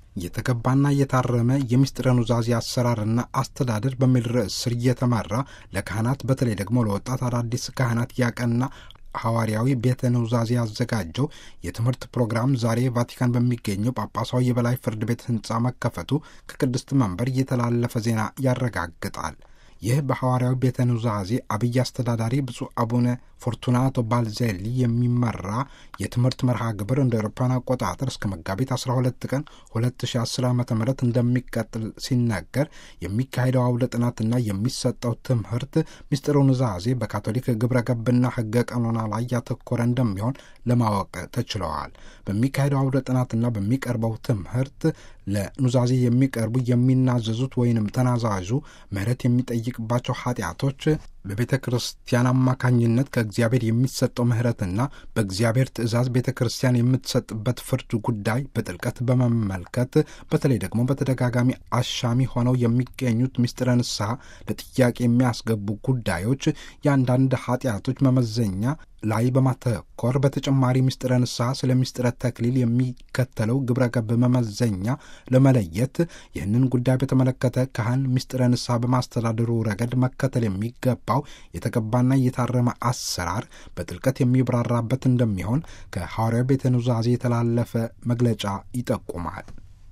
የተገባና የታረመ የምስጢረ ኑዛዜ አሰራርና አስተዳደር በሚል ርዕስ ስር እየተመራ ለካህናት በተለይ ደግሞ ለወጣት አዳዲስ ካህናት ያቀና ሐዋርያዊ ቤተ ኑዛዜ ያዘጋጀው የትምህርት ፕሮግራም ዛሬ ቫቲካን በሚገኘው ጳጳሳዊ የበላይ ፍርድ ቤት ሕንፃ መከፈቱ ከቅድስት መንበር እየተላለፈ ዜና ያረጋግጣል። ይህ በሐዋርያዊ ቤተ ኑዛዜ አብይ አስተዳዳሪ ብፁዕ አቡነ ፎርቱናቶ ባልዜሊ የሚመራ የትምህርት መርሃ ግብር እንደ አውሮፓውያን አቆጣጠር እስከ መጋቢት 12 ቀን 2010 ዓ ም እንደሚቀጥል ሲነገር የሚካሄደው አውደ ጥናትና የሚሰጠው ትምህርት ምስጢረ ኑዛዜ በካቶሊክ ግብረ ገብና ሕገ ቀኖና ላይ ያተኮረ እንደሚሆን ለማወቅ ተችለዋል። በሚካሄደው አውደ ጥናትና በሚቀርበው ትምህርት ለኑዛዜ የሚቀርቡ የሚናዘዙት ወይንም ተናዛዡ ምሕረት የሚጠይቅባቸው ኃጢአቶች በቤተ ክርስቲያን አማካኝነት ከእግዚአብሔር የሚሰጠው ምሕረትና በእግዚአብሔር ትእዛዝ ቤተ ክርስቲያን የምትሰጥበት ፍርድ ጉዳይ በጥልቀት በመመልከት በተለይ ደግሞ በተደጋጋሚ አሻሚ ሆነው የሚገኙት ምስጢረ ንስሐ ለጥያቄ የሚያስገቡ ጉዳዮች የአንዳንድ ኃጢአቶች መመዘኛ ላይ በማተኮር በተጨማሪ ምስጢረ ንስሐ ስለ ምስጢረ ተክሊል የሚከተለው ግብረ ገብ መመዘኛ ለመለየት ይህንን ጉዳይ በተመለከተ ካህን ምስጢረ ንስሐ በማስተዳደሩ ረገድ መከተል የሚገባው የተገባና የታረመ አሰራር በጥልቀት የሚብራራበት እንደሚሆን ከሐዋርያው ቤተ ኑዛዜ የተላለፈ መግለጫ ይጠቁማል።